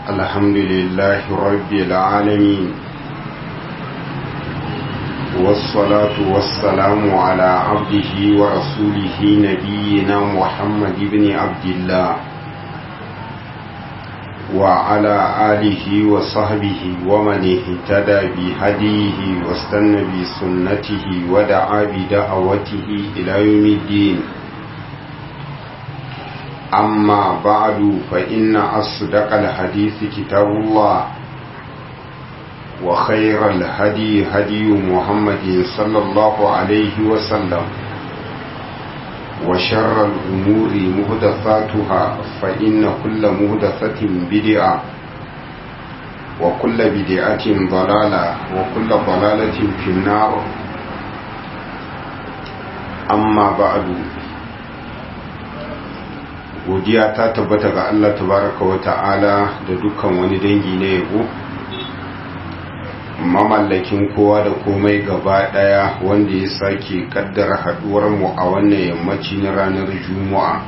الحمد لله رب العالمين والصلاة والسلام على عبده ورسوله نبينا محمد بن عبد الله وعلى آله وصحبه ومن اهتدى بهديه واستنى بسنته ودعا بدعوته إلى يوم الدين أما بعد فإن أصدق الحديث كتاب الله وخير الهدي هدي محمد صلى الله عليه وسلم وشر الأمور مهدثاتها فإن كل مهدثة بدعة وكل بدعة ضلالة وكل ضلالة في النار أما بعد godiya ta tabbata ga Allah tabaraka wa ta'ala da dukkan wani dangi na yabo mamallakin kowa da komai gaba daya wanda ya sake kaddara haduwar mu a wannan yammaci na ranar juma'a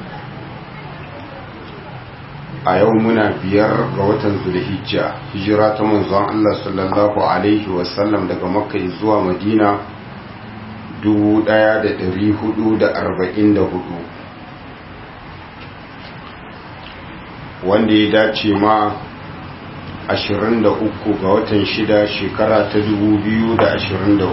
a yau muna biyar ga watan zulhijja hijira ta manzon Allah sallallahu alaihi wasallam daga makka zuwa madina 1444 wanda ya dace ma 23 ga watan shida shekara ta 2023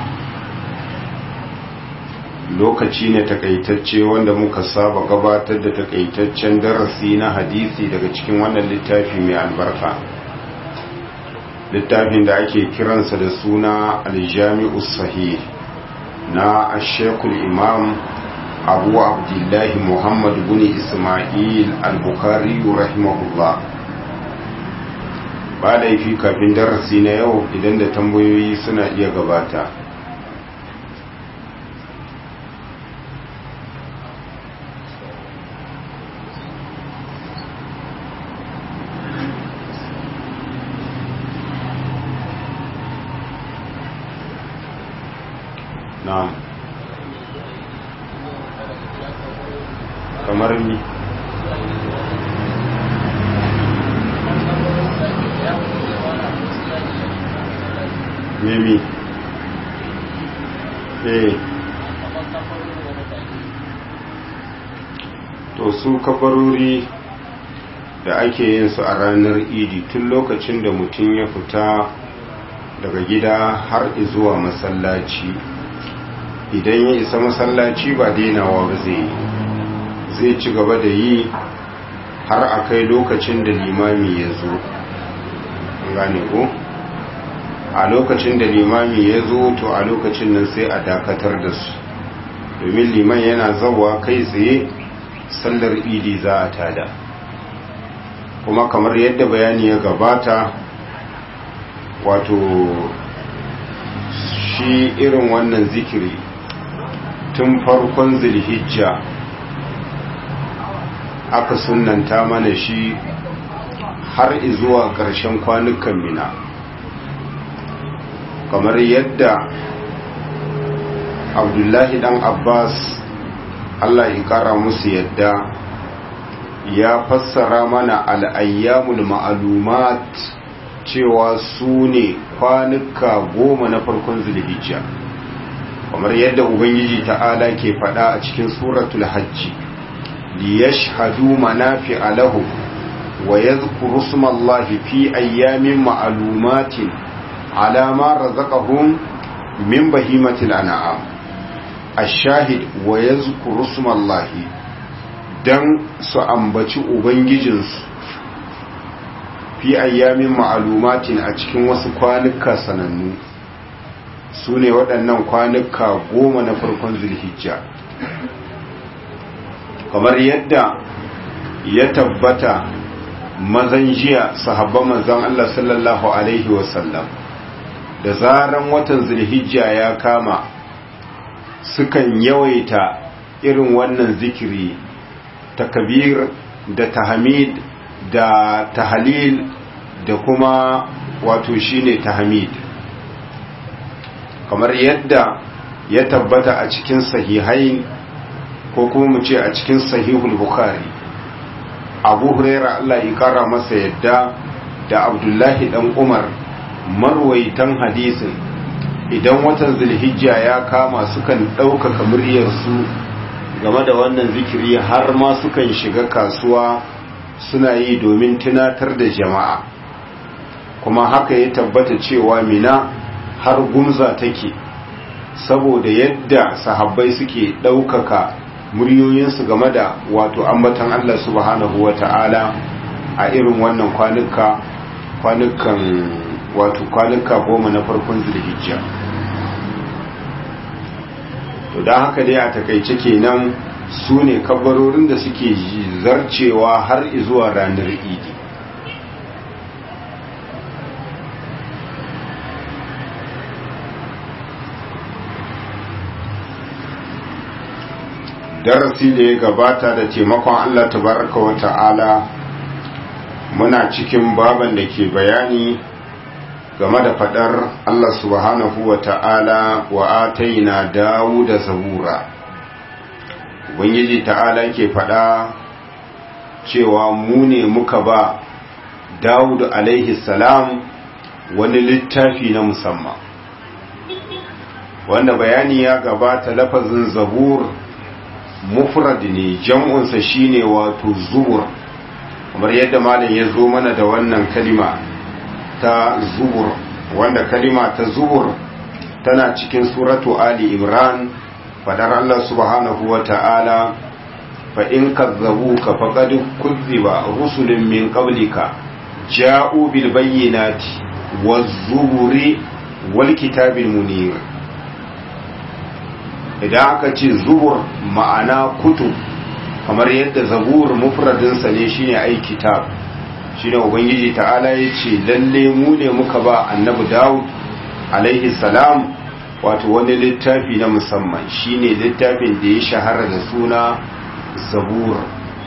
lokaci ne takaitacce wanda muka saba gabatar da takaitaccen darasi na hadisi daga cikin wannan littafi mai albarka littafin da ake kiransa da suna aljami'u sahih na ashekul imam abu abdullahi muhammad bin ismail al-bukhari rahimahullah ba laifi kafin darasi na yau idan da tambayoyi suna iya gabata na'am kamar mi mimi eh to su kafarori da ake yin su a ranar idi tun lokacin da mutum ya fita daga gida har zuwa masallaci idan ya isa masallaci ba dainawa ba zai yi zai ci gaba da yi har a kai lokacin da limami ya zo gane ko a lokacin da limami ya zo to a lokacin nan sai a dakatar da su domin liman yana zawa kai tsaye sallar idi za a tada kuma kamar yadda bayani ya gabata wato shi irin wannan zikiri tun farkon zilhijja aka sunanta mana shi har zuwa ƙarshen kwanukan mina kamar yadda abdullahi dan abbas allah ya kara musu yadda ya fassara mana al'ayyamul ma'alumat cewa su ne kwanuka goma na farkon zulhijja kamar yadda ubangiji ta'ala ke fada a cikin suratul hajji liyashhadu manafi'a lahum wa yadhkuru smallahi fi ayyamin ma'lumatin ala ma razaqahum min bahimatil an'am ash-shahid wa yadhkuru smallahi dan su ambaci ubangijinsu fi ayyamin ma'lumatin a cikin wasu kwanuka sanannu su ne waɗannan kwanuka goma na farkon zulhijja kamar yadda ya tabbata mazan jiya sahabban manzon Allah sallallahu alaihi wasallam da zaran watan zulhijja ya kama sukan yawaita irin wannan zikiri takbir da tahmid da tahlil da kuma wato shine tahmid kamar yadda ya tabbata a cikin sahihain ko kuma mu ce a cikin sahihul bukhari abu huraira Allah ya kara masa yadda da abdullahi dan umar marwaitan hadisin idan watan zulhijja ya kama sukan ɗaukaka muryarsu game da wannan zikiri har ma sukan shiga kasuwa suna yi domin tunatar da jama'a kuma haka ya tabbata cewa mina har gumza take saboda yadda sahabbai suke ɗaukaka muryoyinsu game da wato ambatan Allah subhanahu wa ta'ala a irin wannan kwanuka kwanukan wato kwanuka goma na farkon zulhijja to don haka dai a takaice kenan su ne kabarorin da suke zarcewa har zuwa ranar idi darasi da ya gabata da taimakon Allah tabaraka wa ta'ala muna cikin baban da ke bayani game da fadar Allah subhanahu wa ta'ala wa ataina dawo da zabura ubangiji ta'ala ke fada cewa mu ne muka ba Dawud alaihi salam wani littafi na musamman wanda bayani ya gabata lafazin zabur mufrad ne jam'unsa shine wato zubur kamar yadda malam ya zo mana da wannan kalima ta zubur wanda kalima ta zubur tana cikin suratu ali imran fadar Allah subhanahu wa ta'ala fa in kazzabuka faqad kuzziba rusulun min qablika ja'u bil bayyinati waz zuburi wal kitabil munir idan aka ce zubur ma'ana kutub kamar yadda zabur mufradinsa ne shine ai kitab shine ubangiji ta'ala ya ce lalle mu ne muka ba annabi dawud alaihi salam wato wani littafi na musamman shine littafin da ya shahara da suna zabur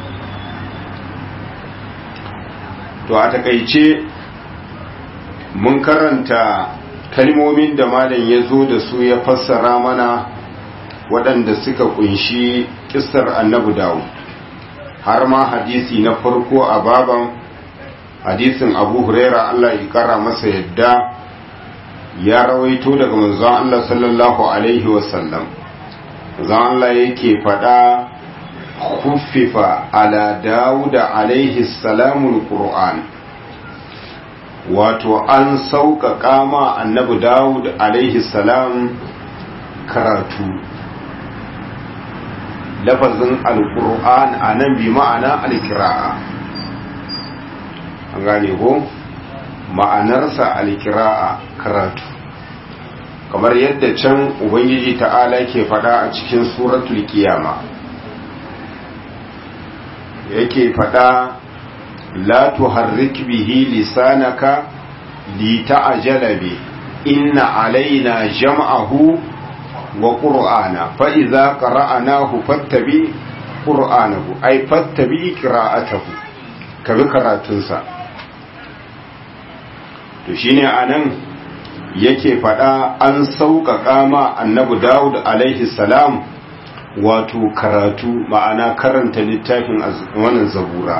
to a takaice mun karanta kalmomin da malam ya zo da su ya fassara mana waɗanda suka kunshi kistar annabi dawo har ma hadisi na farko a baban hadisin abu huraira Allah ya kara masa yadda ya rawaito daga manzon Allah sallallahu alaihi wasallam manzon Allah yake faɗa khuffifa ala dawuda alaihi salamul qur'an wato an sauƙaƙa ma annabi dawud alaihi salam karatu lafazin alkur'an a nan bi ma'ana alkira'a an gane ko ma'anarsa alkira'a karatu kamar yadda can ubangiji ta'ala ke fada a cikin suratul kiyama yake fada la tuharrik bihi lisanaka li ta'jala bi inna alaina jam'ahu wa ƙur'ana fa'iza ƙara'anahu fattabi ƙur'anahu ai fattabi ƙira'atahu ka bi karatunsa to shi ne a nan yake faɗa an sauƙaƙa ma annabi dawud alaihi salam wato karatu ma'ana karanta littafin wannan zabura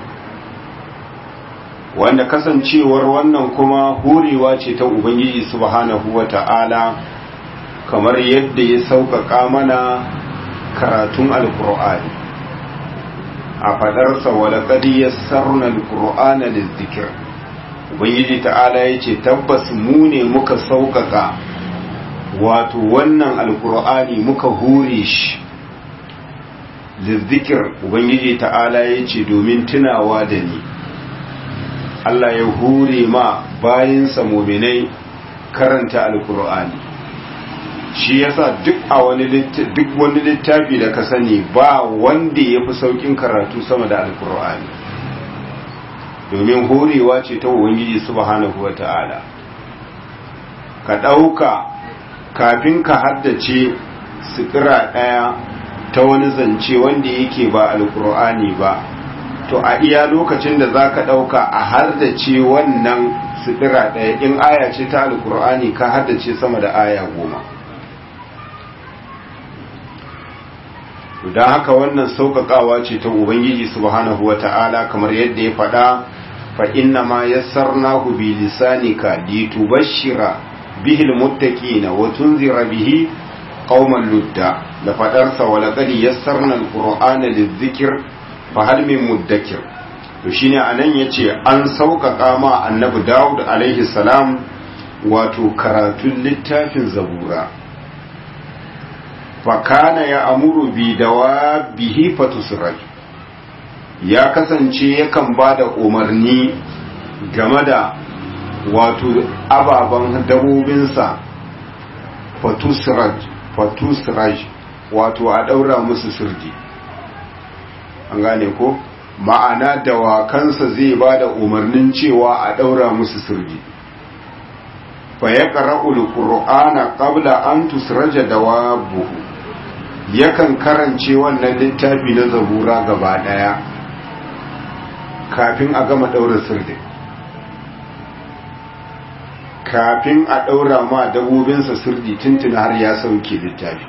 wanda kasancewar wannan kuma horewa ce ta ubangiji subhanahu wa ta'ala kamar yadda ya sauƙaƙa mana karatun alƙur'ani a faɗarsa walaƙadi ya sarna alƙur'ana da zikir ubangiji ta'ala ya ce tabbas mu ne muka sauƙaƙa wato wannan alƙur'ani muka hure shi zikir ubangiji ta'ala ya ce domin tunawa da ni Allah ya hure ma bayansa muminai karanta alƙur'ani shi yasa duk a wani duk wani littafi da ka sani ba wanda ya fi saukin karatu sama da alkur'ani domin horewa ce ta ubangiji subhanahu wata'ala ka ɗauka kafin ka haddace sikira ɗaya ta wani zance wanda yake ba alkur'ani ba to a iya lokacin da za ka ɗauka a haddace wannan sikira ɗaya in aya ce ta alkur'ani ka haddace sama da aya goma to don haka wannan sauƙaƙawa ce ta ubangiji subhanahu wata'ala kamar yadda ya faɗa fa inna ma yassarnahu bi lisanika litubashshira bihil muttaqina wa tunzira bihi qauman ludda da faɗarsa wa laqad yassarna alqur'ana lidhikr fa hal min muddakir to shine anan yace an sauƙaƙa ma annabi Dawud alaihi salam wato karatun littafin zabura fakana ya amuru bi dawa bihi fatusraj ya kasance yakan ba da umarni game da wato ababen dabobinsa fatusraj fatusraj wato a daura musu sirdi an gane ko ma'ana dawakansa zai ba da umarnin cewa a daura musu sirdi fa ya ƙara'ul ƙur'ana ƙabla an tusraja dawabuhu yakan karance wannan littafi na zabura gaba ɗaya kafin a gama ɗaura sirdi kafin a ɗaura ma dabobinsa sirdi tuntuna har ya sauke littafi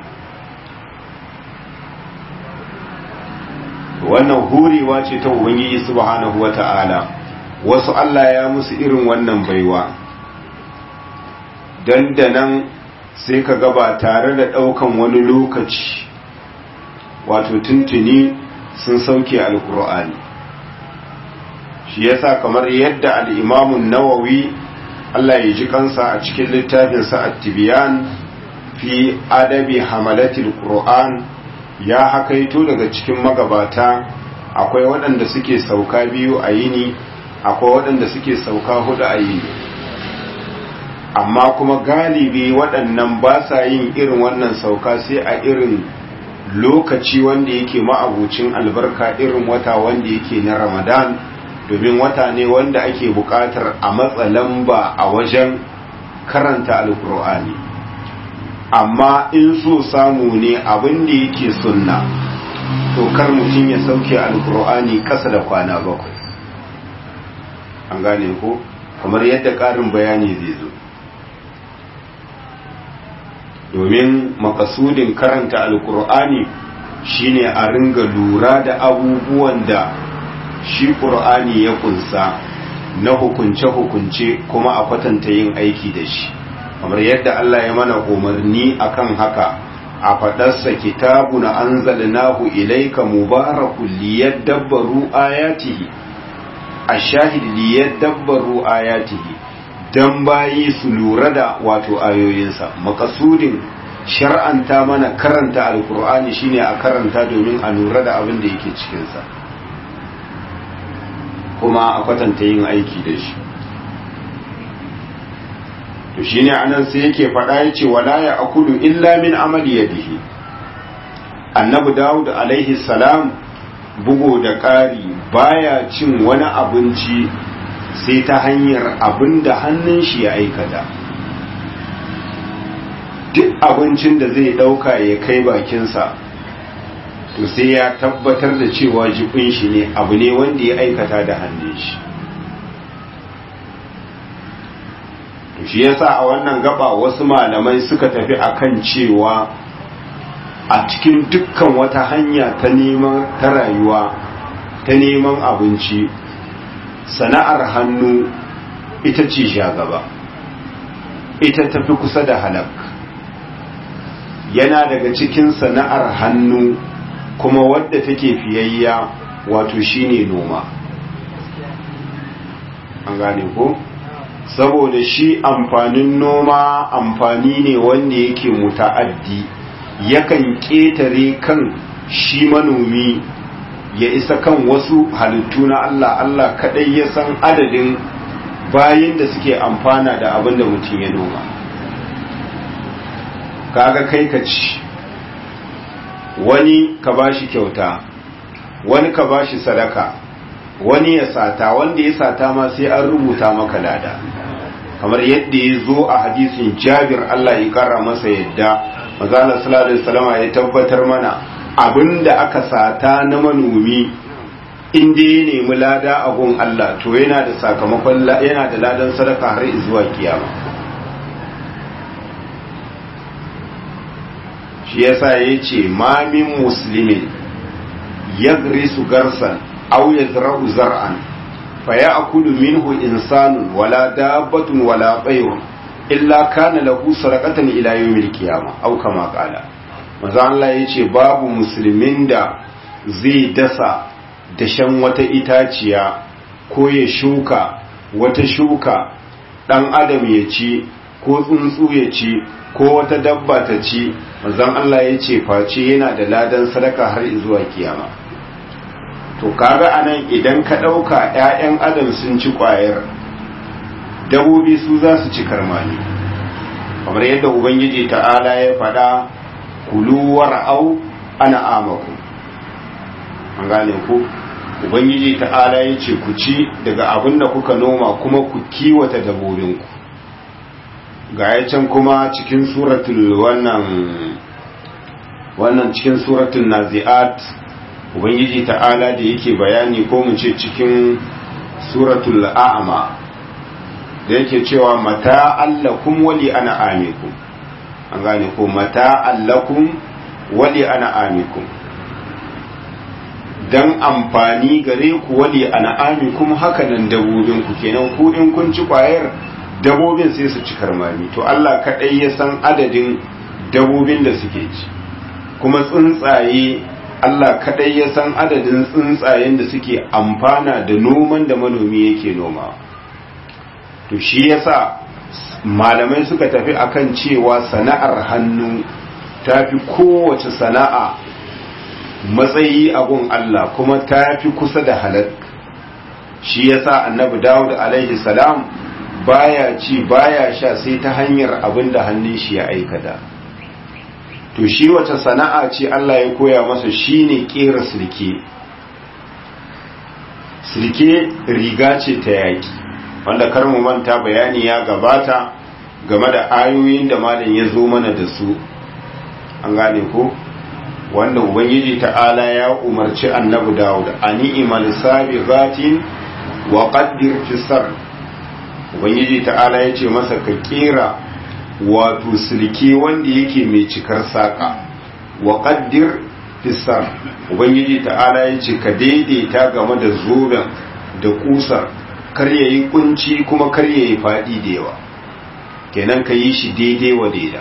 wannan hurewa ce ta ubangiji subhanahu wata'ala wasu Allah ya musu irin wannan baiwa dandanan sai ka gaba tare da ɗaukan wani lokaci wato tuntuni sun sauke alkur'ani shi yasa kamar yadda al'imamun nawawi Allah ya ji kansa a cikin littafinsa at-tibyan fi adabi hamalatil qur'an ya hakaito daga cikin magabata akwai waɗanda suke sauka biyu a yini akwai waɗanda suke sauka hudu a yini amma kuma galibi waɗannan ba sa yin irin wannan sauka sai a irin lokaci wanda yake ma'abucin albarka irin wata wanda yake na ramadan domin wata ne wanda ake buƙatar a matsa lamba a wajen karanta alkur'ani amma in so samu ne abin da yake sunna to kar mutum ya sauke alkur'ani ƙasa da kwana bakwai an gane ko kamar yadda ƙarin bayani zai zo domin makasudin karanta alkur'ani shine a ringa lura da abubuwan da shi ƙur'ani ya kunsa na hukunce-hukunce kuma a kwatanta yin aiki da shi kamar yadda Allah ya mana umarni akan haka a faɗarsa kitabu na an zalinahu ilaika mubarakun liyadabbaru ayatihi a shahid liyadabbaru ayatihi don bayi su lura da wato ayoyinsa makasudin shar'anta mana karanta alkur'ani shine a karanta domin a lura da abin da yake cikinsa kuma a kwatanta yin aiki da shi to shine anan sai yake faɗa yace wala ya akulu illa min amali yadihi annabi dawud alaihi salam bugo da ƙari baya cin wani abinci sai ta hanyar abin da hannun shi ya aikata duk abincin da zai ɗauka ya kai bakinsa to sai ya tabbatar da cewa jibin shi ne abu ne wanda ya aikata da hannun shi to shi yasa a wannan gaba wasu malamai suka tafi akan cewa a cikin dukkan wata hanya ta neman ta rayuwa ta neman abinci sana'ar hannu ita ce gaba ita tafi kusa da halak yana daga cikin sana'ar hannu kuma wadda take fiyayya wato shine noma an gane ko saboda shi amfanin noma amfani ne wanda yake muta'addi yakan ƙetare kan shi manomi ya isa kan wasu halittu na Allah Allah kadai ya san adadin bayin da suke amfana da abin da mutum ya noma kaga kai ka ci wani ka bashi kyauta wani ka bashi sadaka wani ya sata wanda ya sata ma sai an rubuta maka lada kamar yadda ya zo a hadisin jabir Allah ya kara masa yadda mazala sallallahu alaihi wasallam ya tabbatar mana abinda aka sata na manomi inda ya nemi lada a gun Allah to yana da sakamakon yana da ladan sadaka har zuwa kiyama shi shi yasa yace ma min muslimin yagrisu garsan aw yazra'u zar'an faya'kulu minhu insanun wala dabbatun wala tayrun illa kana lahu sadaqatan ila yawmil qiyamah aw kama qala manzo Allah yace babu musulmin da zai dasa dashen wata itaciya ko ya shuka wata shuka dan adam ya ci ko tsuntsu ya ci ko wata dabba ta ci manzon Allah yace face yana da ladan sadaka har zuwa kiyama to kaga anan idan ka ɗauka 'ya'yan adam sun ci ƙwayar dabobi su za su ci karmani kamar yadda ubangiji ta'ala ya faɗa kuluwar au ana amaku an gane ku ubangiji ta'ala ya ce ku ci daga abin da kuka noma kuma ku kiwata dabobinku ga ya can kuma cikin suratul wannan wannan cikin suratul nazi'at ubangiji ta'ala da yake bayani ko mu ce cikin suratul a'ma da yake cewa mata allakum wali ana amikum an gane ko mata allakum wali ana amikum dan amfani gare ku wali ana amikum haka nan dabobin ku kenan ku in kun ci kwayar dabobin sai su ci karmami to Allah kadai ya san adadin dabobin da suke ci kuma tsuntsaye Allah kadai ya san adadin tsuntsayen da suke amfana da noman da manomi yake noma to shi yasa malamai suka tafi akan cewa sana'ar hannu tafi kowace sana'a matsayi a gun Allah kuma tafi kusa da halal shi yasa annabi Dawud alaihi salam baya ci baya sha sai ta hanyar abin da hannun shi ya aikata to shi wace sana'a ce Allah ya koya masa shine kera sirke sirke riga ce ta yaki wanda kar mu manta bayani ya gabata game da ayoyin da malam ya zo mana da su an gane ko wanda ubangiji ta'ala ya umarci annabi Dawud ani imal sabiqatin wa qaddir fi sar ubangiji ta'ala ya ce masa ka kera wato silke wanda yake mai cikar saƙa wa ƙaddir fisar ubangiji ta'ala ya ce ka daidaita game da zoben da kusar kar ya yi kunci kuma kar ya yi faɗi da yawa kenan ka yi shi daidai wa daida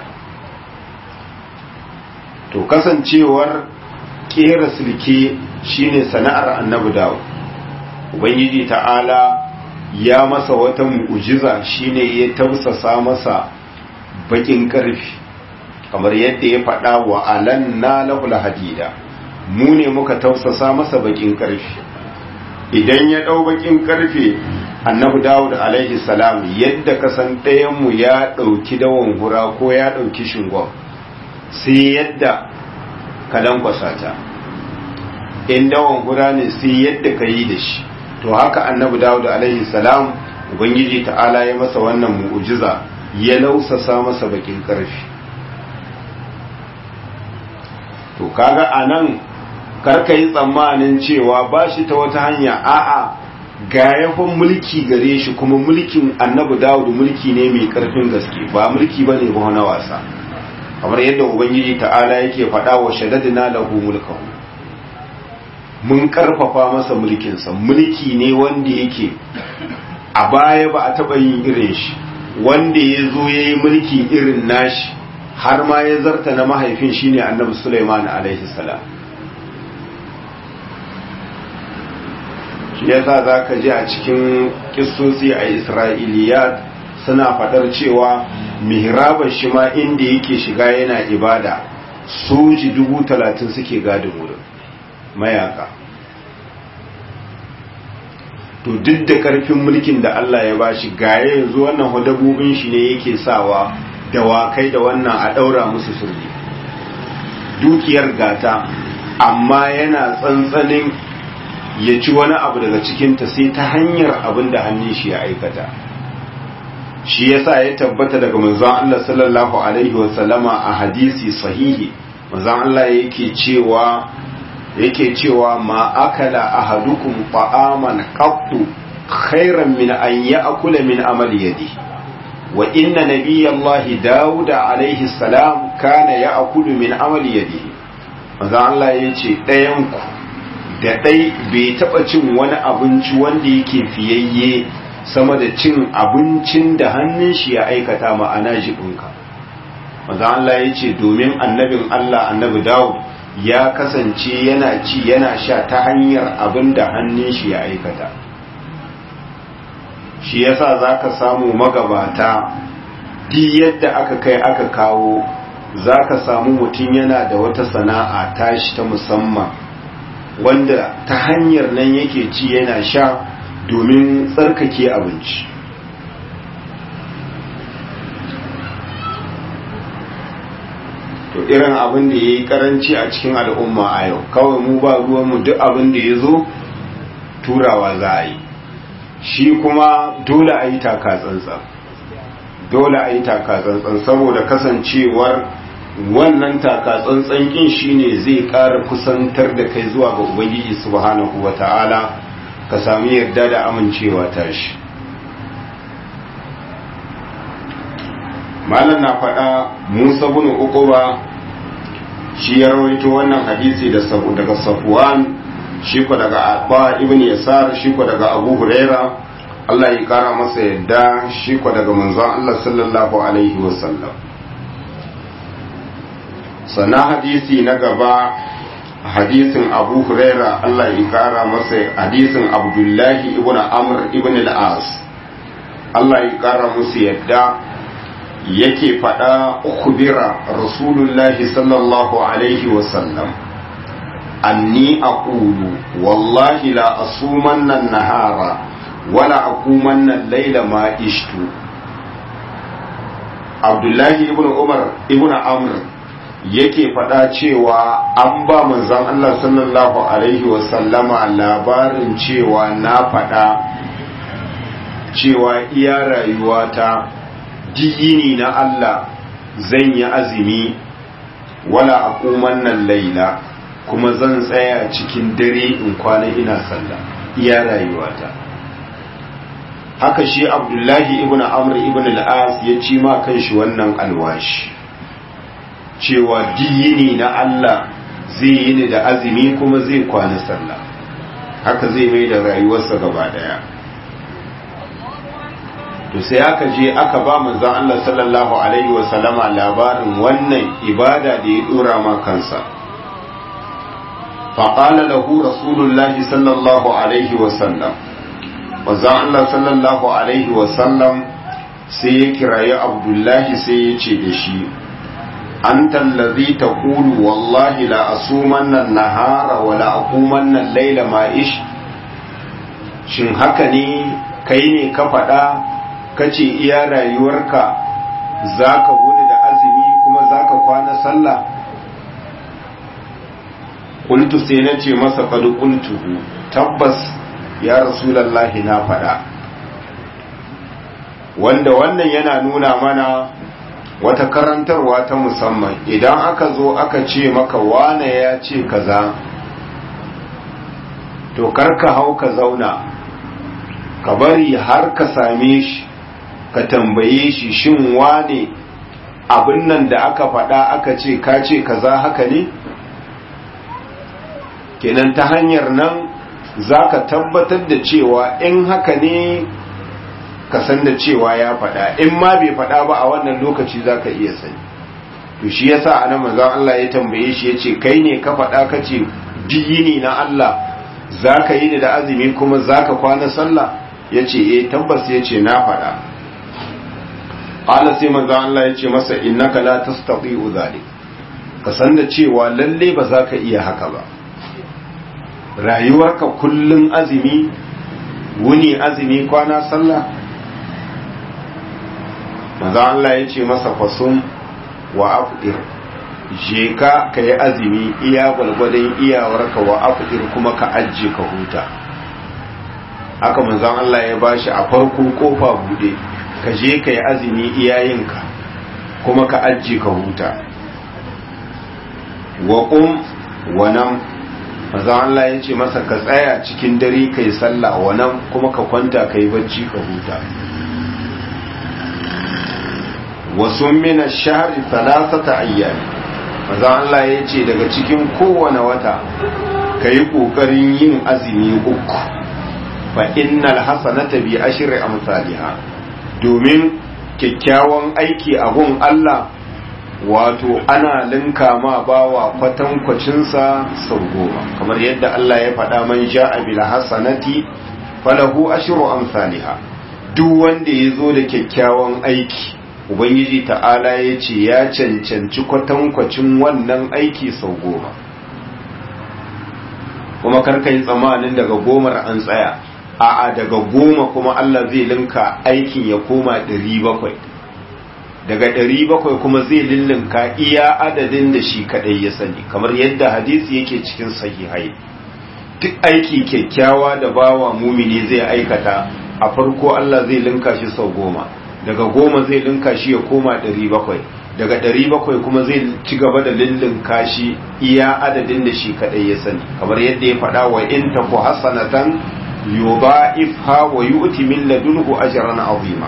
to kasancewar ƙera silke shine sana'ar annabi dawo ubangiji ta'ala ya masa wata mu'ujiza shine ya tausasa masa bakin karfi kamar yadda ya faɗa wa alanna lahul hadida mu ne muka tausasa masa bakin karfi idan ya ɗau bakin karfe annabi dawud alaihi salam yadda kasan ɗayanmu ya ɗauki dawon hura ko ya ɗauki shingon sai yadda ka lankwasa ta in dawon hura ne sai yadda ka yi da shi to haka annabi dawud alaihi salam ubangiji ta'ala ya masa wannan mu'ujiza ya lausasa masa bakin karfi to kaga anan karka yi tsammanin cewa ba shi ta wata hanya a'a ga yafin mulki gare shi kuma mulkin annabi dawud mulki ne mai karfin gaske ba mulki ba ne ba na wasa kamar yadda ubangiji ta'ala yake faɗa wa shaddadina lahu mulkahu mun karfafa masa mulkinsa mulki ne wanda yake a baya ba a taɓa yin irin shi wanda ya zo ya yi mulki irin nashi har ma ya zarta na mahaifin shine annabi Sulaiman alaihi salam shi yasa za ka ji a cikin kissosi a isra'iliyat suna faɗar cewa mihrabar shi ma inda yake shiga yana ibada soji dubu talatin suke gadin wurin mayaka to duk da karfin mulkin da Allah ya bashi gaye yanzu wannan hudabubin shi ne yake sawa dawakai da wannan a daura musu sirri dukiyar gata amma yana tsantsanin ya ci wani abu daga cikinta sai ta hanyar abin da hannun shi ya aikata shi yasa ya tabbata daga manzon Allah sallallahu alaihi wasallama a hadisi sahihi manzon Allah yake cewa yake cewa ma akala ahadukum ta'aman qattu khairan min an ya'kula min amali yadi wa inna nabiyallahi dawuda alaihi salam kana ya akulu min amali yadihi manzo Allah ya ce ɗayan ku da ɗai bai taɓa cin wani abinci wanda yake fiyayye sama da cin abincin da hannun shi ya aikata ma'ana jibinka manzo Allah ya ce domin annabin Allah annabi Dawud ya kasance yana ci yana sha ta hanyar abin da hannun shi ya aikata shi yasa zaka samu magabata duk yadda aka kai aka kawo zaka samu mutum yana da wata sana'a tashi ta musamman wanda ta hanyar nan yake ci yana sha domin tsarkake abinci to irin abin da ya yi karanci a cikin al'umma a yau kawai mu ba ruwanmu duk abin da ya zo turawa za a yi shi kuma dole a yi taka tsantsan dole a yi taka tsantsan saboda kasancewar wannan taka tsantsan kin shine zai ƙara kusantar da kai zuwa ga ubangiji subhanahu wata'ala ka sami yarda da amincewa ta shi malam na faɗa musa bin uquba shi ya rawaito wannan hadisi da daga safwan shi ko daga abba ibn yasar shi ko daga abu huraira Allah ya kara masa yadda shi ko daga manzon Allah sallallahu alaihi wasallam sana hadisi na gaba hadisin abu huraira Allah ya kara masa hadisin abdullahi ibn amr ibn al-as Allah ya kara musu yadda yake faɗa ukubira rasulullahi sallallahu alaihi wasallam anni aqulu wallahi la asumanna nahara wala akumanna laila ma ishtu abdullahi ibn umar ibn amr yake faɗa cewa an ba manzon Allah sallallahu alaihi wasallama labarin cewa na faɗa cewa iya rayuwata diyini na Allah zan yi azumi wala akuman nan laila kuma zan tsaya cikin dare in kwana ina sallah iya rayuwata haka shi abdullahi ibn amr ibn al-as ya ci ma kanshi wannan alwashi cewa diyini na Allah zai yi ni da azumi kuma zai kwana sallah haka zai mai da rayuwarsa gaba daya to sai aka je aka ba manzon Allah sallallahu alaihi wa sallama labarin wannan ibada da ya dora ma kansa faqala lahu rasulullahi sallallahu alaihi wa sallam manzon Allah sallallahu alaihi wa sallam sai ya kirayi abdullahi sai ya ce da shi anta allazi taqulu wallahi la asumanna an-nahara wa la aqumanna al-layla ma ish shin haka ne kai ne ka faɗa kace iya rayuwarka za ka gudu da azumi kuma za ka kwana sallah ƙultu sai na ce masa faɗi ƙultuhu tabbas ya rasulallahi na faɗa wanda wannan yana nuna mana wata karantarwa ta musamman idan aka zo aka ce maka wane ya ce kaza to karka hau ka zauna ka bari har ka same shi ka tambaye shi shin wane abin nan da aka faɗa aka ce ka ce kaza haka ne kenan ta hanyar nan za ka tabbatar da cewa in haka ne ka san da cewa ya faɗa in ma bai faɗa ba a wannan lokaci za ka iya sani to shi yasa anan manzon Allah ya tambaye shi ya ce kai ne ka faɗa ka ce diyini na Allah za ka yi da azumi kuma za ka kwana sallah ya ce eh tabbas ya ce na faɗa qala sai manzo Allah ya ce masa innaka la tastati'u zalik ka san da cewa lalle ba za ka iya haka ba rayuwarka kullun azumi wuni azumi kwana sallah manzo Allah ya ce masa fasum wa afdir je ka ka yi azumi iya gwalgwadon iyawarka wa afdir kuma ka ajiye ka huta haka manzon Allah ya bashi a farko kofa bude ka je ka yi azumi iyayenka kuma ka ajiye ka huta wa qum wa nam manzon Allah ya ce masa ka tsaya cikin dare kai sallah wa nam kuma ka kwanta kai bacci ka huta wasu mina shahari talatata ayyami maza Allah ya ce daga cikin kowane wata ka yi ƙoƙarin yin azumi uku fa innal hasanata bi ashri amsalha domin kyakkyawan aiki a gun Allah wato ana linka ma bawa kwatankwacinsa sau goma kamar yadda Allah ya faɗa man ja'a bil hasanati falahu ashru amsalha duk wanda ya zo da kyakkyawan aiki ubangiji ta'ala ya ce ya cancanci kwatankwacin wannan aiki sau goma kuma karka yi tsammanin daga gomar an tsaya a'a daga goma kuma Allah zai linka aikin ya koma ɗari bakwai daga ɗari bakwai kuma zai lillinka iya adadin da shi kaɗai ya sani kamar yadda hadisi yake cikin sahihai duk aiki kyakkyawa da bawa mumini zai aikata a farko Allah zai linka shi sau goma daga goma zai linka shi ya koma ɗari bakwai daga ɗari bakwai kuma zai ci gaba da lillinka shi iya adadin da shi kaɗai ya sani kamar yadda ya faɗa wa in taku hasanatan yudha'ifha wa yu'ti min ladunhu ajran azima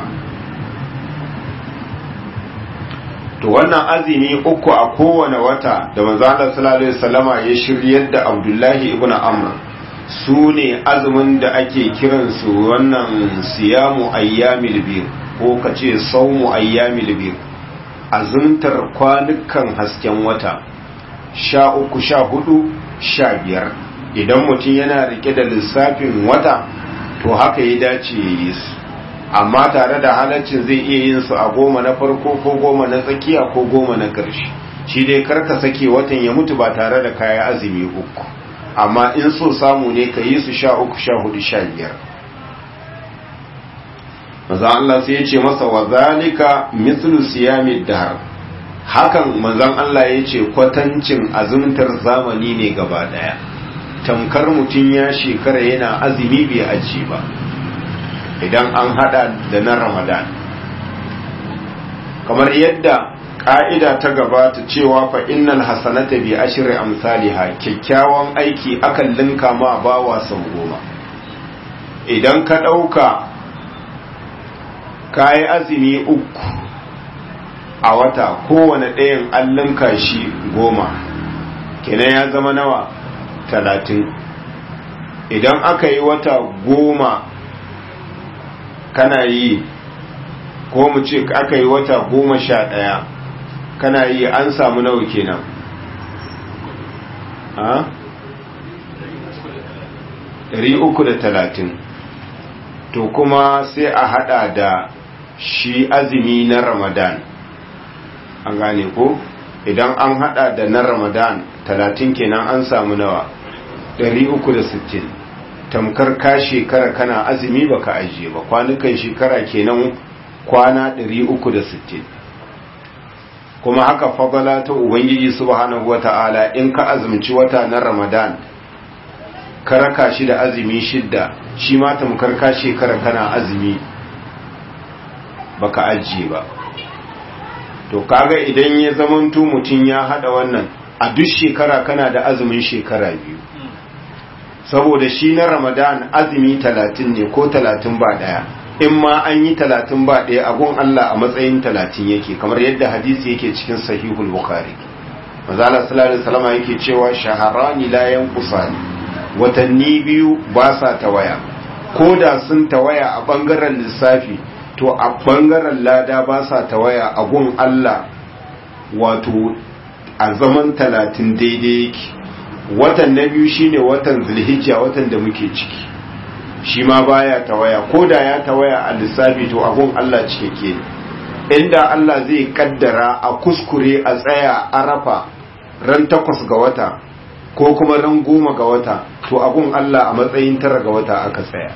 to wannan azumi uku a kowane wata da manzo Allah sallallahu alaihi wasallama ya shiryar da Abdullahi ibn Amr su ne azumin da ake kiransu wannan siyamu ayyamil bir ko kace saumu ayyamil bir azumtar kwanukan hasken wata sha uku sha hudu sha biyar idan mutum yana rike da lissafin wata to haka ya dace ya yi su amma tare da halaccin zai iya yin su a goma na farko ko goma na tsakiya ko goma na ƙarshe shi dai karka sake watan ya mutu ba tare da kaya azumi uku amma in so samu ne ka yi su sha uku sha hudu sha biyar maza Allah sai ya ce masa wa zalika mislu siyami dahar hakan manzon Allah ya ce kwatancin azumtar zamani ne gaba daya tamkar mutum ya shekara yana azumi bai aji ba idan an hada da na ramadan kamar yadda ƙa'ida ta gabata cewa fa innal hasanata bi ashri amsalha kyakkyawan aiki akan linka ma bawa sau goma idan ka ɗauka kayi azumi uku a wata kowane ɗayan an linka shi goma kenan ya zama nawa talatin idan aka yi wata goma kana yi ko mu ce aka yi wata goma sha ɗaya kana yi an samu nawa kenan a? uku da talatin to kuma sai a hada da shi azumi na ramadan an gane ko idan an hada da na ramadan talatin kenan an samu nawa uku da sittin tamkar ka shekara kana azumi baka ajiye ba kwanukan shekara kenan kwana 360 kuma haka fadala ta ubangiji subhanahu wata'ala in ka azumci wata na ramadan ka raka shi da azumi shidda shi ma tamkar ka shekara kana azumi baka ajiye ba to kaga idan ya zamanto mutum ya hada wannan a duk shekara kana da azumin shekara biyu saboda shi na ramadan azumi talatin ne ko talatin ba daya in ma an yi talatin ba daya agun Allah a matsayin talatin yake kamar yadda hadisi yake cikin sahihul bukhari mazala sallallahu alaihi wasallam yake cewa shaharani la yanqusani watanni biyu ba sa tawaya ko da sun tawaya a bangaren lissafi to a bangaren lada ba sa tawaya agun Allah wato a zaman talatin daidai yake watan na biyu shine watan zulhijja watan da muke ciki shi ma baya tawaya ko da ya tawaya a lissafi to abun Allah cikakke inda Allah zai kaddara a kuskure a tsaya arafa ran takwas ga wata ko kuma ran goma ga wata to abun Allah a matsayin tara ga wata aka tsaya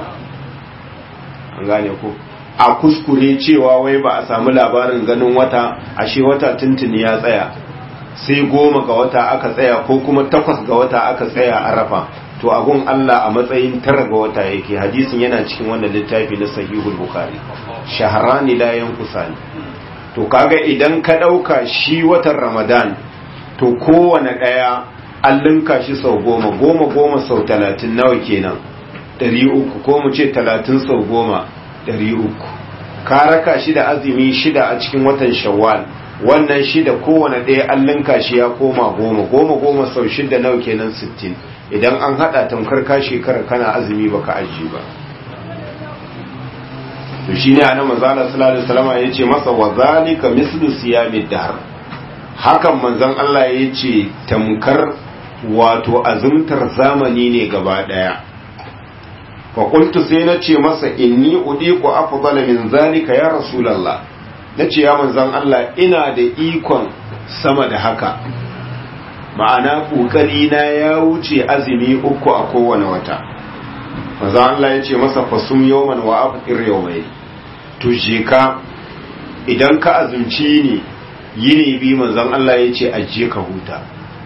an gane ko a kuskure cewa wai ba a samu labarin ganin wata ashe wata tuntuni ya tsaya sai goma ga wata aka tsaya ko kuma takwas ga wata aka tsaya a rafa to agun Allah a matsayin tara ga wata yake hadisin yana cikin wannan littafi na sahihul bukhari shaharani la yanqusani to kaga idan ka dauka shi watan ramadan to kowane daya an linka shi sau goma goma goma sau talatin nawa kenan ɗari uku ko mu ce talatin sau goma ɗari uku ka raka shi da azumi shida a cikin watan shawwal wannan shida kowane ɗaya an linka shi ya koma goma goma goma sau shida nawa kenan sittin idan an haɗa tamkar ka shekara kana azumi baka aji ba to shine annabi manzala sallallahu alaihi wasallam yace masa wa zalika mislu siyamid dahr hakan manzon Allah yace tamkar wato azumtar zamani ne gaba daya fa qultu sai nace masa inni udiqu afdala min zalika ya rasulullah nace ya manzon Allah ina da ikon sama da haka ma'ana kokari na ya wuce azumi uku a kowane wata manzon Allah yace masa fasum yawman wa afqir yawmayn to je ka idan ka azumci ni yini bi manzon Allah yace aje ka huta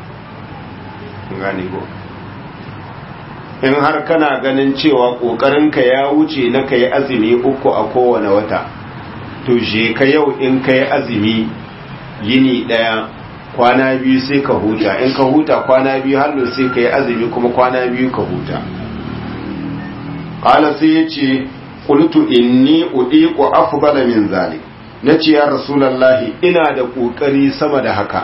gane ko in har kana ganin cewa ƙoƙarinka ya wuce na ka yi azumi uku a kowane wata to je ka yau in ka yi azumi yini ɗaya kwana biyu sai ka huta in ka huta kwana biyu hannu sai ka yi azumi kuma kwana biyu ka huta ƙala sai ya ce ƙultu inni uɗiƙu afdala min zalik na ce ya rasulallahi ina da ƙoƙari sama da haka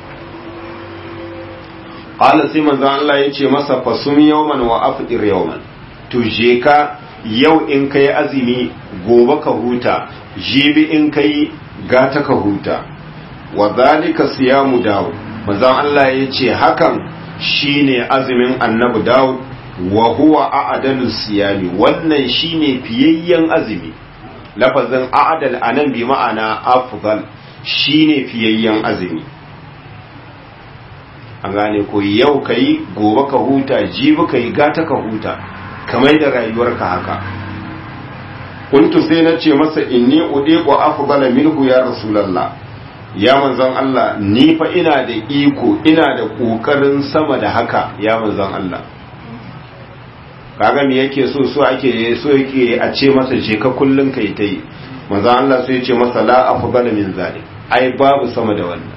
qala sai manzon Allah ya ce masa fasum yawman wa afdir yawman to je ka yau in kai azumi gobe ka huta jibi in kai gata ka huta wa zalika siyamu daud manzon Allah ya ce hakan shine azumin annabi daud wa huwa a'dalu siyami wannan shine fiyayyen azumi lafazin a'dal anan bi ma'ana afdal shine fiyayyen azumi an gane ko yau ka yi gobe ka huta jibi ka yi gata ka huta kamar da rayuwarka haka kuntu sai na ce masa inni udiqu afdala minhu ya rasulullah ya manzon Allah ni fa ina da iko ina da kokarin sama da haka ya manzon Allah kaga me yake so so ake so yake a ce masa je ka kullun kai tai manzon Allah sai ya ce masa la afdala min zalik ai babu sama da wannan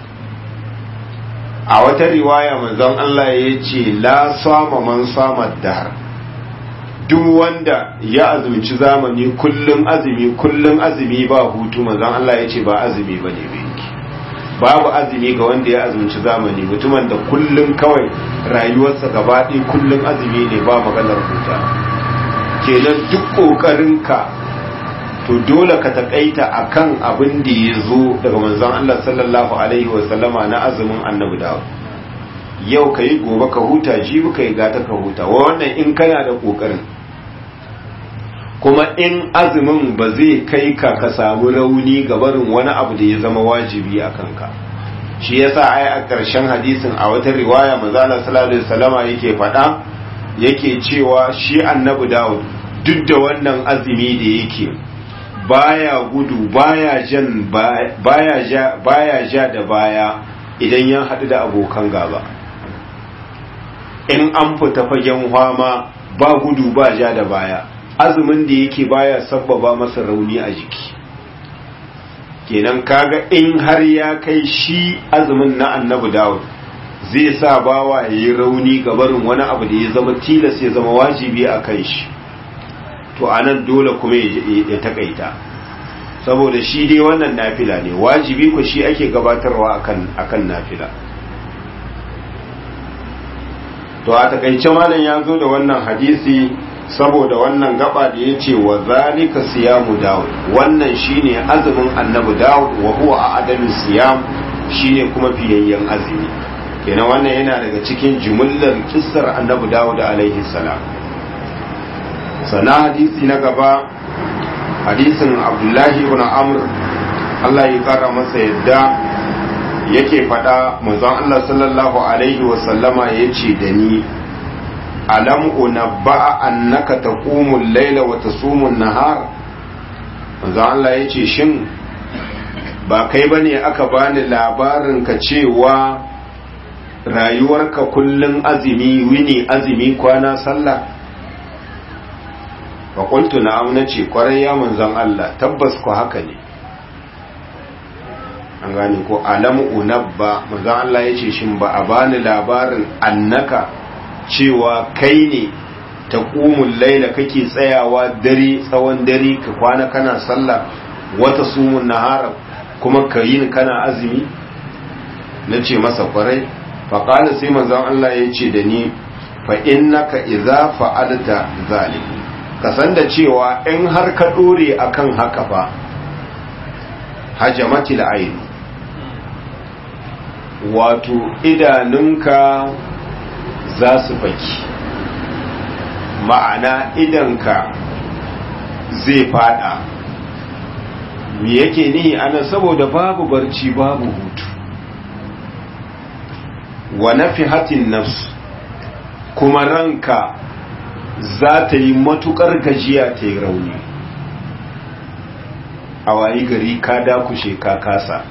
a wata riwaya manzon Allah ya ce la sama man sama dahar duk wanda ya azumci zamani kullum azumi kullum azumi ba hutu manzon Allah ya ce ba azumi ba ne binki babu azumi ga wanda ya azumci zamani mutumin da kullum kawai rayuwarsa gaba ɗaya kullum azumi ne ba maganar huta kenan duk ƙoƙarinka to dole ka taƙaita akan abin da ya zo daga manzon Allah sallallahu alaihi wa sallama na azumin annabi Dawud yau ka yi gobe ka huta jibi ka yi gata ka huta wannan in kana da ƙoƙarin kuma in azumin ba zai kai ka ka samu rauni ga barin wani abu da ya zama wajibi a kanka shi yasa ai a ƙarshen hadisin a wata riwaya manzala sallallahu alaihi wasallama yake faɗa yake cewa shi annabi Dawud duk da wannan azumi da yake baya gudu baya jan baya ja baya ja da baya idan ya haɗu da abokan gaba in an fita fagen hwama ba gudu ba ja da baya azumin da yake baya sabbaba masa rauni a jiki kenan kaga in har ya kai shi azumin na annabi dawud zai sa bawa ya yi rauni ga barin wani abu da ya zama tilas ya zama wajibi a kan shi to anan dole kuma ya takaita saboda shi dai wannan nafila ne wajibi ku shi ake gabatarwa akan akan nafila to a takaice malam ya zo da wannan hadisi saboda wannan gaba da ya ce wa zalika siyamu dawud wannan shine azumin annabi dawud wa huwa a adamin siyam shine kuma fiyayyen azumi kenan wannan yana daga cikin jumullar kissar annabi dawud alaihi salam sana hadisi na gaba hadisin abdullahi ibn amr Allah ya kara masa yadda yake faɗa manzon Allah sallallahu alaihi wa sallama yace da ni alam unabba'a annaka taqumu al-laila wa tasumu an-nahar manzon Allah yace shin ba kai bane aka bani labarin ka cewa rayuwarka kullun azumi wini azumi kwana sallah fa qultu na'am nace kwarai ya manzon Allah tabbas ku haka ne an gane ko alam unabba manzon Allah yace shin ba a bani labarin annaka cewa kai ne taqumul laila kake tsayawa dare tsawon dare ka kwana kana sallah wata sumun nahara kuma ka yi kana azumi na ce masa kwarai faƙala sai manzon Allah ya ce da ni fa innaka idza fa'alta zalik ka san da cewa in har ka dore akan haka fa hajamatil ayn wato idanunka za su faki ma'ana idanka zai fada me yake nihi ana saboda babu barci babu hutu wa nafihatin nafs kuma ranka za ta yi matukar gajiya ta yi rauni a wayi gari ka dakushe ka kasa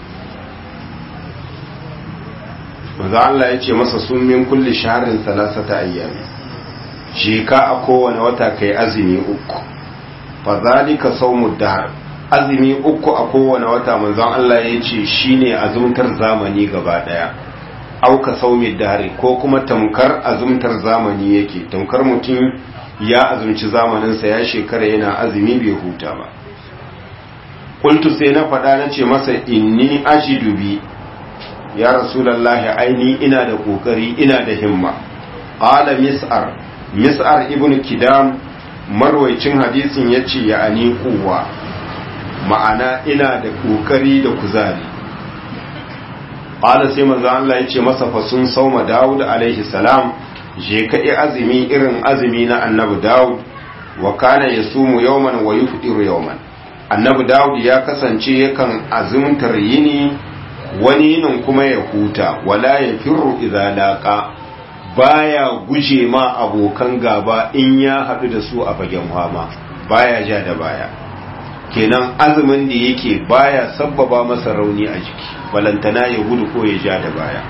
maza Allah ya ce masa sun min kulli shaharin salasata ayyami je ka a kowane wata kai azumi uku fa zalika sawmud dahr azumi uku a kowane wata manzon Allah ya ce shine azumtar zamani gaba daya auka saumi dare ko kuma tamkar azumtar zamani yake tamkar mutum ya azumci zamaninsa ya shekara yana azumi bai huta ba kultu sai na faɗa na ce masa inni ajidu bi ya rasulallahi aini ina da kokari ina da himma qala mis'ar mis'ar ibn kidam marwaicin hadisin yace ya ani kuwa ma'ana ina da kokari da kuzari qala sai manzo Allah yace masa fa sun sauma Dawud alaihi salam je ka yi azumi irin azumi na annabi Dawud wa kana yasumu yawman wa yufdiru yawman annabi Dawud ya kasance yakan azumtar yini wani yinin kuma ya huta wala ya firru idza laqa baya guje ma abokan gaba in ya haɗu da su a fagen fama baya ja da baya kenan azumin da yake baya sabbaba masa rauni a jiki balantana ya gudu ko ya ja da baya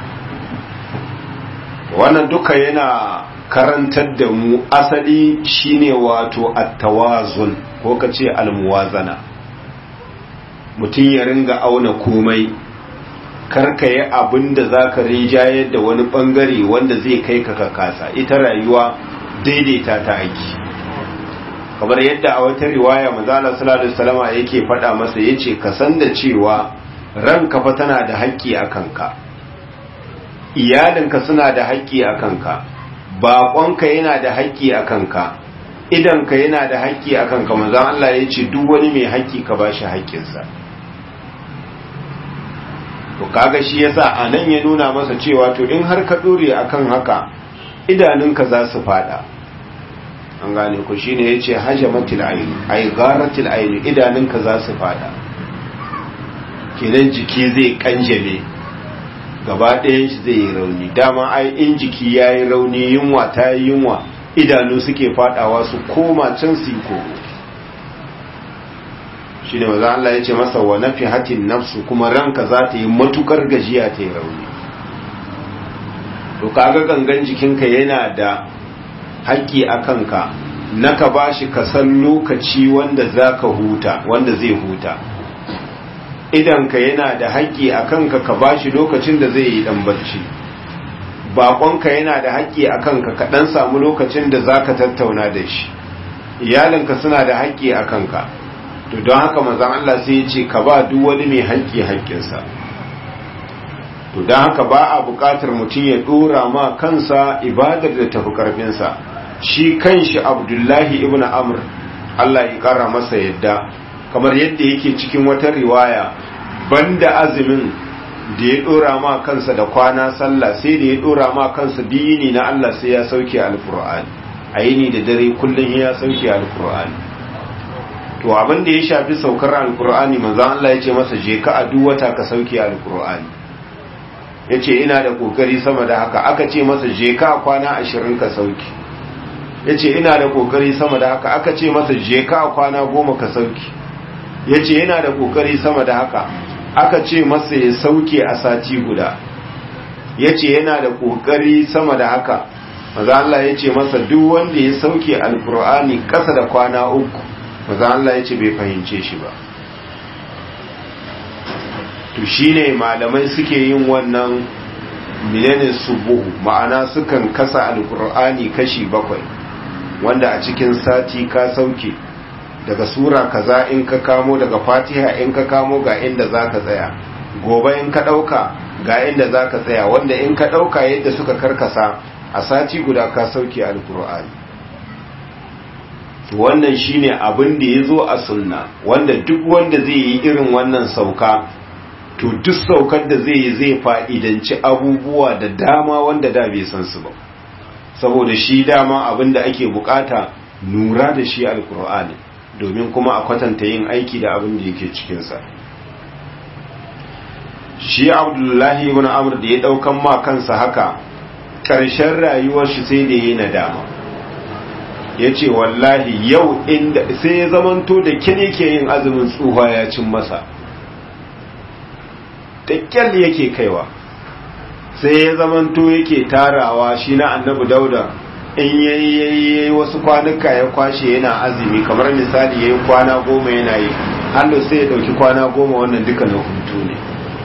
wannan duka yana karantar da mu asali shine wato attawazun ko ka ce almuwazana mutum ya ringa auna komai karka yi abin da za ka rijayar da wani bangare wanda zai kai ka kasa ita rayuwa daidaita ta aiki kamar yadda a wata riwaya manzala sallallahu alaihi wasallama yake faɗa masa yace ka san da cewa ranka fa tana da haƙƙi a kanka iyalinka suna da haƙƙi a kanka baƙonka yana da haƙƙi a kanka idanka yana da haƙƙi a kanka manzon Allah ya ce duk wani mai haƙƙi ka bashi haƙƙinsa to kaga shi yasa a nan ya nuna masa cewa to in har ka dore akan haka idanunka za su fada an gane ku shine yace hajamatil ayn ay gharatil ayn idanunka za su fada kenan jiki zai kanjame gaba ɗayan shi zai yi rauni dama ai in jiki yayi rauni yunwa ta yi yunwa idanu suke fadawa su koma can su yi koro shi ne maza Allah ya ce masa wa nafi hatin nafsu kuma ranka za ta yi matukar gajiya ta yi rauni to kaga gangan jikinka yana da haƙƙi a kanka na ka ba shi kasan lokaci wanda za ka huta wanda zai huta idanka yana da haƙƙi a kanka ka ba shi lokacin da zai yi ɗan barci baƙonka yana da haƙƙi a kanka ka ɗan samu lokacin da za ka tattauna da shi iyalinka suna da haƙƙi a kanka to don haka manzon Allah sai ya ce ka ba duk wani mai haƙƙi haƙƙinsa to don haka ba a buƙatar mutum ya ɗora ma kansa ibadar da tafi ƙarfinsa shi kanshi abdullahi ibn amr Allah ya ƙara masa yadda kamar yadda yake cikin wata riwaya banda azumin da ya ɗora ma kansa da kwana sallah sai da ya ɗora ma kansa dini na Allah sai ya sauke alƙur'ani a yini da dare kullum ya sauke alƙur'ani to abin da ya shafi saukar alkur'ani manzon Allah ya ce masa je ka a duk wata ka sauke alkur'ani ya ce ina da kokari sama da haka aka ce masa je ka kwana ashirin ka sauke ya ce ina da kokari sama da haka aka ce masa je ka kwana goma ka sauke ya ce yana da kokari sama da haka aka ce masa ya sauke a sati guda ya ce yana da kokari sama da haka maza Allah ya ce masa duk wanda ya sauke alkur'ani kasa da kwana uku maza Allah ya ce bai fahimce shi ba to shine malamai suke yin wannan menene subuhu ma'ana sukan kasa alkur'ani kashi bakwai wanda a cikin sati ka sauke daga sura kaza in ka kamo daga fatiha in ka kamo ga inda za ka tsaya gobe in ka ɗauka ga inda za ka tsaya wanda in ka ɗauka yadda suka karkasa a sati guda ka sauke alkur'ani wannan shine abin da ya zo a sunna wanda duk wanda zai yi irin wannan sauka to duk saukar da zai yi zai fa'idanci abubuwa da dama wanda da bai san su ba saboda shi dama abin da ake bukata nura da shi alkur'ani domin kuma a kwatanta yin aiki da abin da yake cikinsa shi abdullahi ibn amr da ya daukan ma kansa haka ƙarshen rayuwar shi sai da yi nadama ya ce wallahi yau inda sai ya zamanto da kine ke yin azumin tsuha ya cin masa da kyal yake kaiwa sai ya zamanto yake tarawa shi na annabi dauda in yayi wasu kwanuka ya kwashe yana azumi kamar misali yayi kwana goma yana yi hannu sai ya dauki kwana goma wannan duka na hutu ne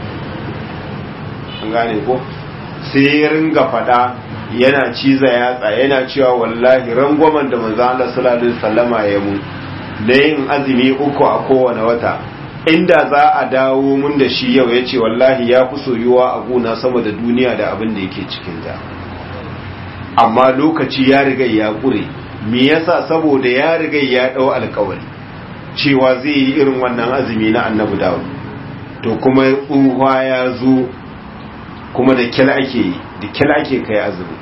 an gane ko sai ya ringa fada yana ciza yatsa yana cewa wallahi rangwamen da manzo Allah sallallahu alaihi wasallama ya mu da yin azumi uku a kowane wata inda za a dawo mun da shi yau yace wallahi ya fi soyuwa a gona sama da duniya da abin da yake cikin ta amma lokaci ya riga ya kure me yasa saboda ya riga ya dau alkawari cewa zai yi irin wannan azumi na annabi dawud to kuma tsuha ya zo kuma da kyal ake yi da kyal ake kai azumi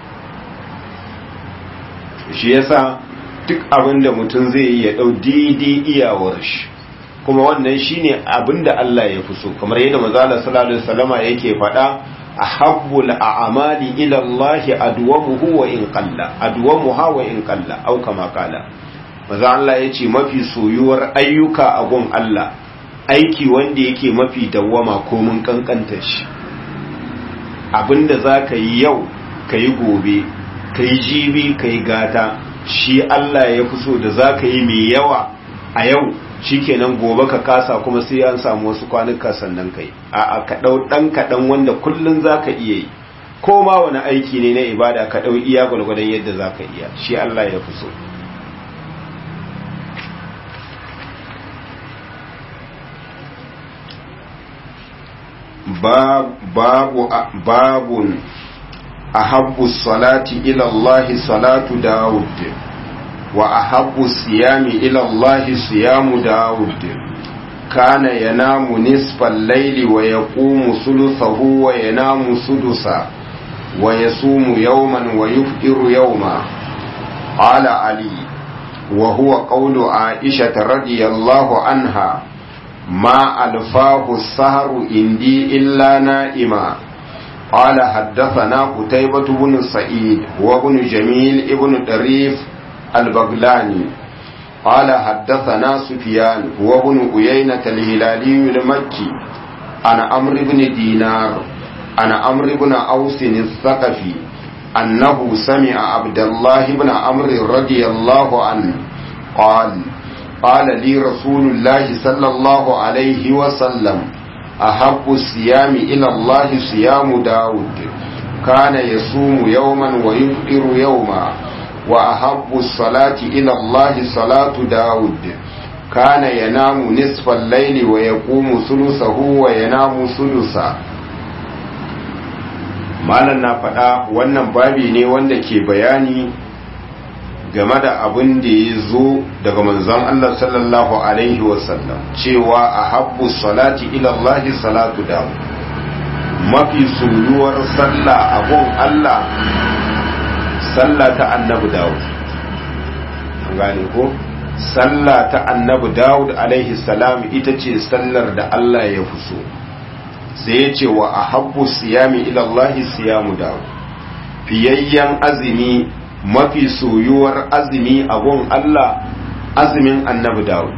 shi yasa duk abin da mutum zai yi ya dau daidai iyawar shi kuma wannan shine abin da Allah ya fi so kamar yadda manzo Allah sallallahu alaihi wasallama yake faɗa ahabbul a'mali ila Allah adwamuhu wa in qalla adwamuha wa in qalla au kama kala manzo Allah yace mafi soyuwar ayyuka a gun Allah aiki wanda yake mafi dawwama ko mun kankanta shi abinda zaka yi yau kai gobe kai jibi kai gata shi Allah ya fi so da zaka yi mai yawa a yau shikenan gobe ka kasa kuma sai an samu wasu kwanuka sannan kai a ka dau dan kadan wanda kullun zaka iya yi ko ma wani aiki ne na ibada ka dau iya gulgudan yadda zaka iya shi Allah ya fi so babu babun ahabbu salati ila Allah salatu Dawud وأحب الصيام إلى الله صيام داود كان ينام نصف الليل ويقوم ثلثه وينام سدسا ويصوم يوما ويفطر يوما قال علي وهو قول عائشة رضي الله عنها ما ألفاه السهر عندي إلا نائما قال حدثنا قتيبة بن سعيد وابن جميل ابن طريف البغلاني قال حدثنا سفيان وابن أيينة الهلالي المكي عن عمرو بن دينار عن عمرو بن أوس الثقفي أنه سمع عبد الله بن عمرو رضي الله عنه قال قال لي رسول الله صلى الله عليه وسلم أحب الصيام إلى الله صيام داود كان يصوم يوما ويفطر يوما وأحب الصلاة إلى الله صلاة داود كان ينام نصف الليل ويقوم ثلثه وينام ثلثا malam na faɗa wannan babi ne wanda ke bayani game da abin da ya zo daga manzon Allah sallallahu alaihi wasallam cewa a habbu salati ilallahi salatu da mafi soyuwar sallah abun Allah sallah ta annabi Dawud an gane ko sallah ta annabi Dawud alaihi salam ita ce sallar da Allah ya fi so sai ya ce wa ahabbu siyami ila Allah siyamu Dawud fiyayyen azumi mafi soyuwar azumi a gun Allah azumin annabi Dawud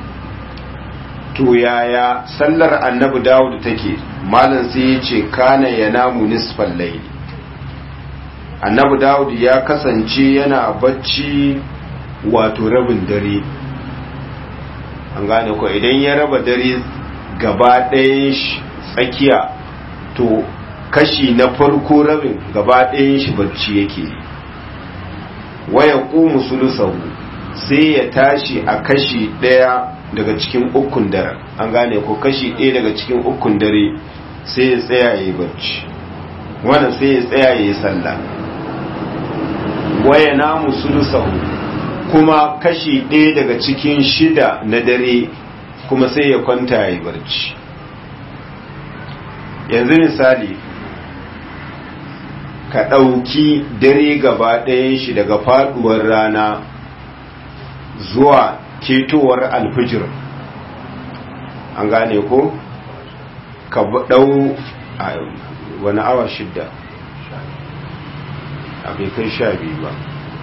to yaya sallar annabi Dawud take malam sai ya ce kana yanamu nisfal layli annabi dawud ya kasance yana bacci wato rabin dare an gane ko idan ya raba dare gaba ɗayan shi tsakiya to kashi na farko rabin gaba ɗayan shi bacci yake waya ƙumu sulusahu sai ya tashi a kashi ɗaya daga cikin ukun dare an gane ko kashi ɗaya daga cikin ukun dare sai ya tsaya ya yi barci wannan sai ya tsaya ya yi sallah waya namu sulusahu kuma kashi ɗaya daga cikin shida na dare kuma sai ya kwanta ya yi barci yanzu misali ka ɗauki dare gaba ɗayan shi daga faɗuwar rana zuwa ketowar alfijir an gane ko ka ɗau wani awa shidda a bai kai sha biyu ba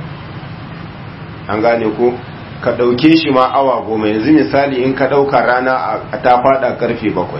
an gane ko ka ɗauke shi ma awa goma yanzu misali in ka ɗauka rana a ta faɗa karfe bakwai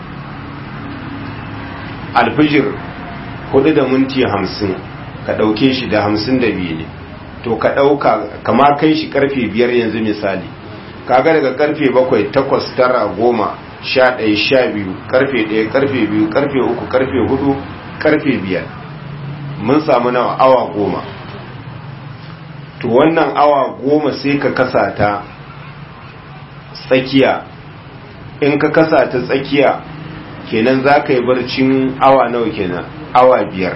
alfijir hudu da minti hamsin ka ɗauke shi da hamsin da biyu ne to ka ɗauka kama kai shi karfe biyar yanzu misali kaga daga karfe bakwai takwas tara goma sha ɗaya sha biyu karfe ɗaya karfe biyu karfe uku karfe hudu karfe biyar mun samu nawa awa goma to wannan awa goma sai ka kasa ta tsakiya in ka kasa ta tsakiya kenan za ka yi barcin awa nawa kenan awa biyar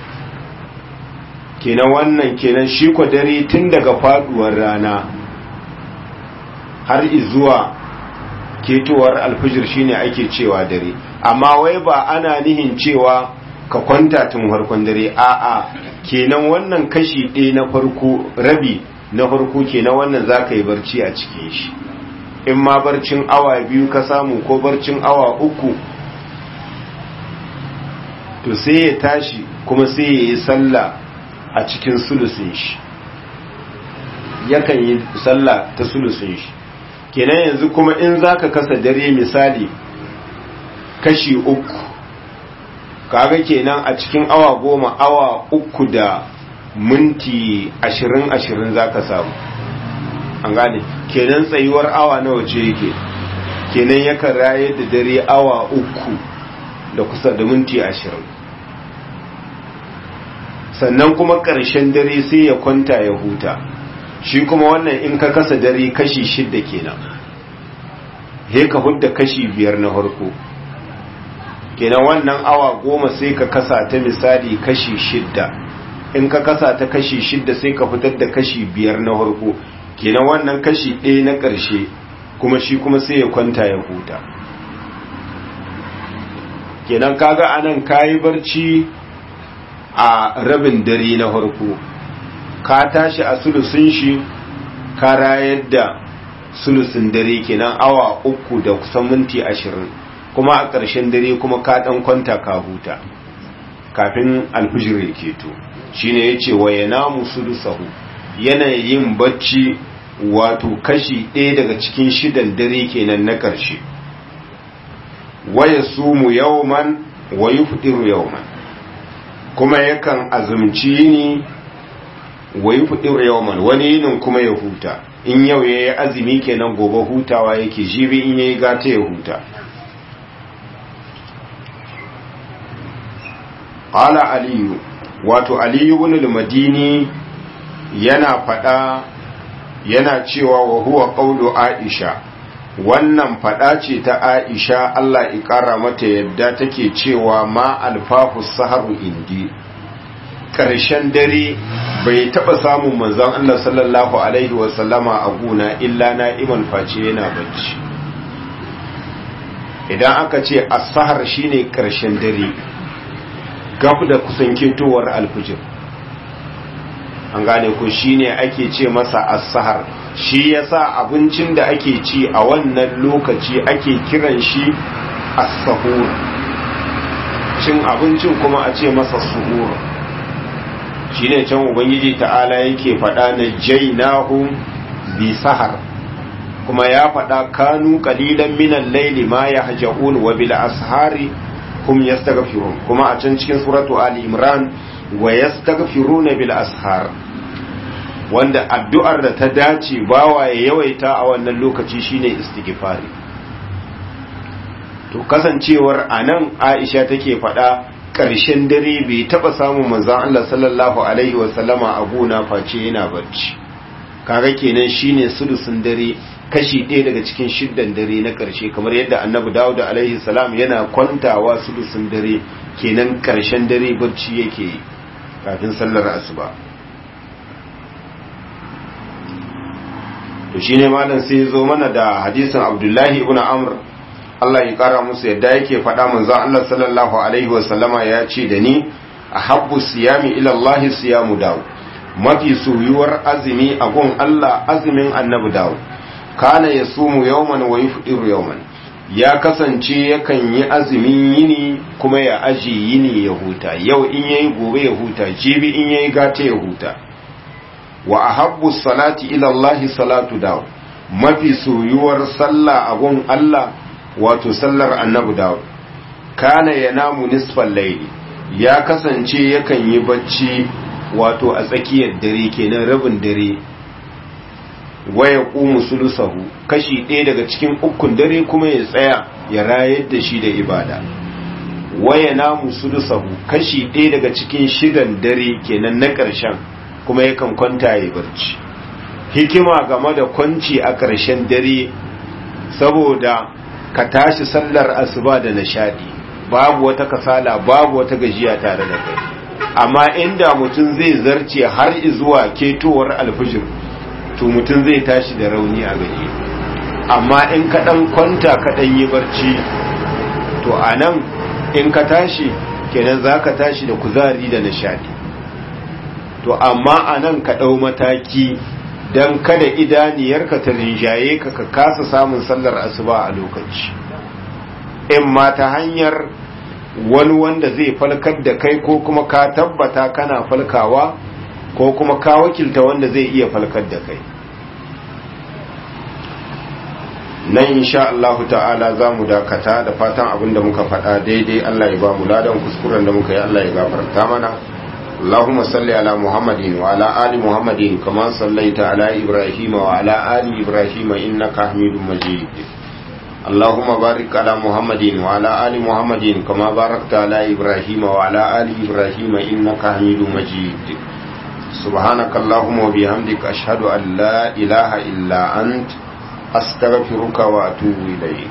kenan wannan kenan shi kwa dare tun daga faduwar rana har zuwa ketowar alfijir shine ake cewa dare amma wai ba ana nihin cewa ka kwanta tun farkon dare a'a kenan wannan kashi ɗaya na farko rabi na farko kenan wannan za ka yi barci a cikin shi in ma barcin awa biyu ka samu ko barcin awa uku to sai ya tashi kuma sai ya yi sallah a cikin sulusin shi yakan yi sallah ta sulusin shi kenan yanzu kuma in za ka kasa dare misali kashi uku kaga kenan a cikin awa goma awa uku da minti ashirin ashirin za ka samu an gane kenan tsayuwar awa nawa ce yake kenan yakan raye da dare awa uku da kusa da minti ashirin sannan kuma ƙarshen dare sai ya kwanta ya huta shi kuma wannan in ka kasa dare kashi shidda kenan he ka hudda kashi biyar na harko kenan wannan awa goma sai ka kasa ta misali kashi shidda in ka kasa ta kashi shidda sai ka fitar da kashi biyar na harko kenan wannan kashi ɗaya na ƙarshe kuma shi kuma sai ya kwanta ya huta kenan kaga anan kayi barci a rabin dare na harko ka tashi a sulusun shi ka rayar da sulusun dare kenan awa uku da kusan minti ashirin kuma a ƙarshen dare kuma ka ɗan kwanta ka huta kafin alfijir ya keto shine ya ce wa yana musulusahu yanayin bacci wato kashi ɗaya daga cikin shidan dare kenan na ƙarshe waya sumu yawman wa yufdiru yawman kuma yakan azumci ni wa yufdiru yawman wani yinin kuma ya huta in yau yayi azumi kenan gobe hutawa yake jibi in yayi gata ya huta qala aliyu wato aliyu ibn al-madini yana fada yana cewa wa huwa qawlu aisha wannan fada ce ta aisha Allah ya kara mata yadda take cewa ma alfafu saharu indi karshen dare bai taba samun manzon Allah sallallahu alaihi wa sallama a guna illa na'iman face yana bacci idan aka ce as-sahar shine karshen dare gab da kusan ketowar alfijir an gane ko shine ake ce masa as-sahar shi yasa abincin da ake ci a wannan lokaci ake kiran shi as-sahur cin abincin kuma a ce masa suhur shine can ubangiji ta'ala yake faɗa na jainahu bi sahar kuma ya faɗa kanu qalilan minal layli ma yahja'un wa bil ashari hum yastaghfirun kuma a can cikin suratu ali imran wa yastaghfiruna bil ashar wanda addu'ar da ta dace bawa ya yawaita a wannan lokaci shine istighfari to kasancewar anan Aisha take faɗa ƙarshen dare bai taɓa samun manzon Allah sallallahu alaihi wa sallama a gona face yana barci kaga kenan shine sulusun dare kashi ɗaya daga cikin shiddan dare na ƙarshe kamar yadda annabi dawud alaihi salam yana kwantawa sulusun dare kenan ƙarshen dare barci yake yi kafin sallar asuba to shine malam sai zo mana da hadisin abdullahi ibn amr Allah ya kara musu yadda yake faɗa manzon Allah sallallahu alaihi wa sallama ya ce da ni ahabbu siyami ila Allah siyamu dawud mafi soyuwar azumi a gun Allah azumin annabi dawud kana yasumu yawman wa yufdiru yawman ya kasance yakan yi azumin yini kuma ya aji yini ya huta yau in yayi gobe ya huta jibi in yayi gata ya huta wa ahabbu salati ila Allah salatu dawo mafi soyuwar sallah a gun Allah wato sallar annabi dawo kana yanamu nisfal layli ya kasance yakan yi bacci wato a tsakiyar dare kenan rabin dare waya ƙumu sulusahu kashi ɗaya daga cikin ukun dare kuma ya tsaya ya rayar da shi da ibada waya namu sulusahu kashi ɗaya daga cikin shidan dare kenan na ƙarshen kuma yakan kwanta ya barci hikima game da kwanci a ƙarshen dare saboda ka tashi sallar asuba da nishadi babu wata kasala babu wata gajiya tare da kai amma inda mutum zai zarce har zuwa ketowar alfijir to mutum zai tashi da rauni a gaji amma in ka dan kwanta ka dan yi barci to anan in ka tashi kenan za ka tashi da kuzari da nishadi to amma anan ka dau mataki dan kada idaniyarka ta rinjaye ka ka kasa samun sallar asuba a lokaci in ma ta hanyar wani wanda zai falkar da kai ko kuma ka tabbata kana falkawa ko kuma ka wakilta wanda zai iya falkar da kai nan insha Allah ta'ala za mu dakata da fatan abin da muka faɗa daidai Allah ya ba mu ladan kuskuren da muka yi Allah ya gafarta mana اللهم صل على محمد وعلى آل محمد كما صليت على إبراهيم وعلى آل إبراهيم إنك حميد مجيد اللهم بارك على محمد وعلى آل محمد كما باركت على إبراهيم وعلى آل إبراهيم إنك حميد مجيد سبحانك اللهم وبحمدك أشهد أن لا إله إلا أنت أستغفرك وأتوب إليك